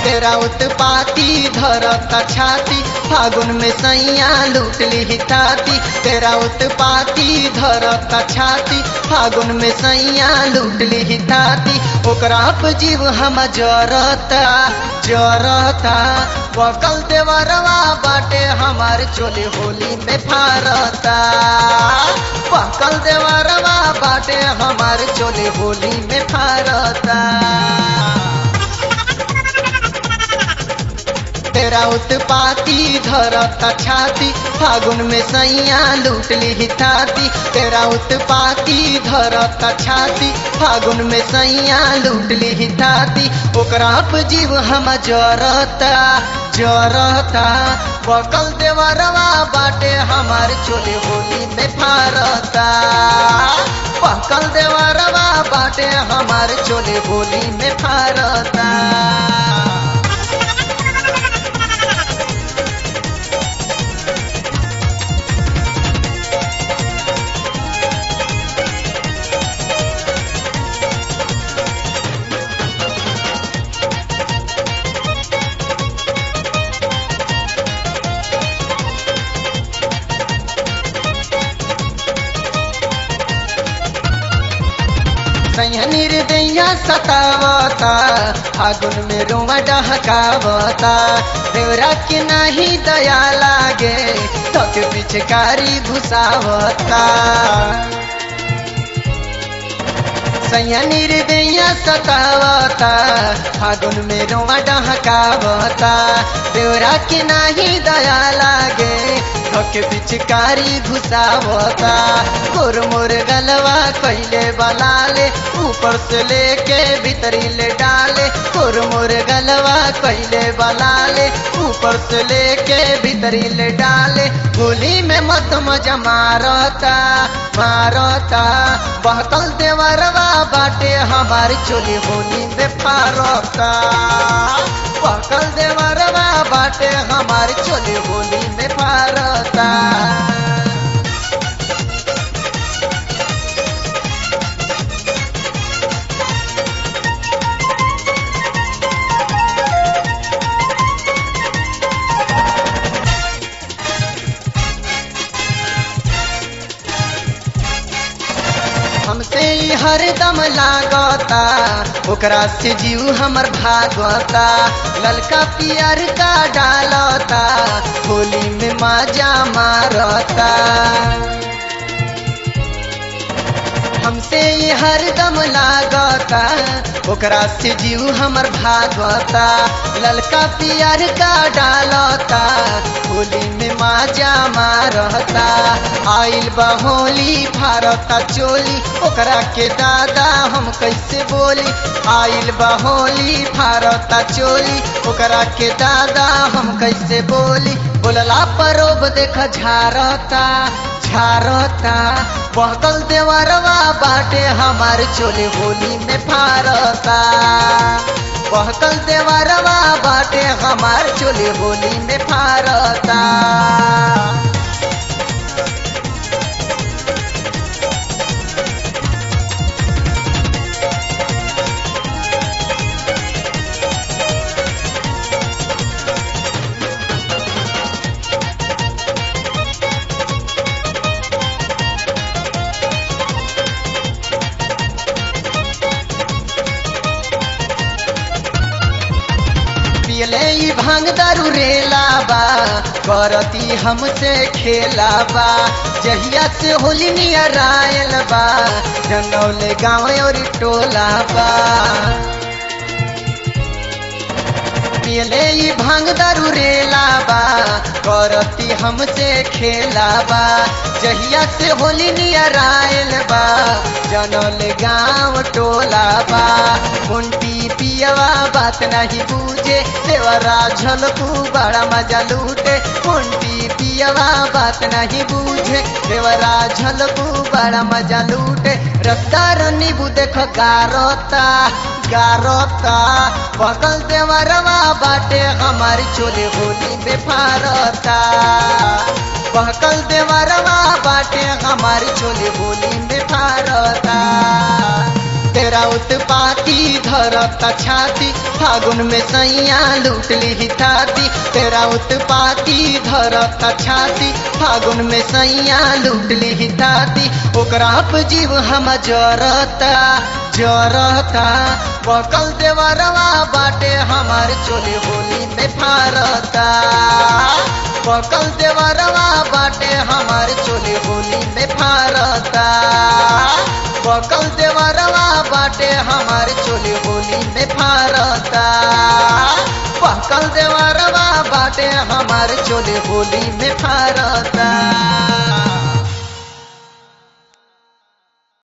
तेरा उत्पाती धरता छाती फागुन में सैया लूट ली ताती तेरा उत्पाती धरता छाती फागुन में सैया लूट ली ताती ओकरा पे जीव हम जरता जरता बकल देवरवा बाटे हमार चोली होली में फारता बकल देवरवा बाटे हमार चोली होली में फारता तेरा उत्पाती धरता छाती फागुन में सैया लूट ली ताती तेरा उत्पाती धरता छाती फागुन में सैया लूट ली ताती ओकरा पे जीव हम जरता जरता बकल देवरवा बाटे हमार चोली होली में फारता बकल देवरवा बाटे हमार चोली होली में फारता निर्दया सतावता फागुन में रोवा डहकावता देवरा के नहीं दया लागे तक पिचकारी घुसावता सैया निर्दया सतावता फागुन में रोवा डहकावता देवरा के नहीं दया लागे के पिचकारी घुसावता गोर मोर गलवा कैले बलाले ऊपर से लेके भीतरी ले डाले गोर मोर गलवा कैले बलाले ऊपर से लेके भीतरी ले डाले होली में मत मजा मारता मारता बहकल देवरवा बाटे हमारी चोली होली में फारता बहकल देवरवा बाटे हमारी चोली होली में फारता हमसे हरदम लागता ओकरा से जीव हमर भागता ललका पियर का डालता होली में माजा मारता हमसे हरदम लागता ओकरा से जीव हमर भागता ललका पियर का डालता होली में माजा मारता आइल बहोली फारता चोली ओकरा के दादा हम कैसे बोली आइल बहोली फारता चोली ओकरा के दादा हम कैसे बोली बोलला परोब देख झारता झारता बहकल देवरवा बाटे हमार चोली होली में फारता बहकल देवरवा बाटे हमार चोली होली में फारता पियले ई भांग दारू रेला बा करती हमसे खेला बा जहिया से होली नियर आयल बा जनौले गाँव और टोला बा पियले ई भांग दारू रेला बा करती हमसे खेला बा जहिया से होली नियर आयल बा जनल गाँव टोला बा कुंटी पियवा बात नहीं बूझे देवरा झलकू बड़ा मजा लूटे कुंटी पियवा बात नहीं बूझे देवरा झलकू बड़ा मजा लूटे रफ्तार नीबू देख गारता गारता बकल देवरवा बाटे हमारी चोले होली बेफारता बहकल देवरवा बाटे हमारी चोली होली बेफारता तेरा तेरा उत्पाती धरता छाती फागुन में सैया लूट ली थाती तेरा उत्पाती धरता छाती फागुन में सैया लूट ली थाती ओकरा पे जीव हम जरता जरता बकल देवरवा बाटे हमार चोली होली में फारता बकल देवरवा बाटे हमार चोली होली में फारता बकल देवरवा बाटे हमार चोली होली में फारता बकल देवरवा बाटे हमार चोली होली में फारता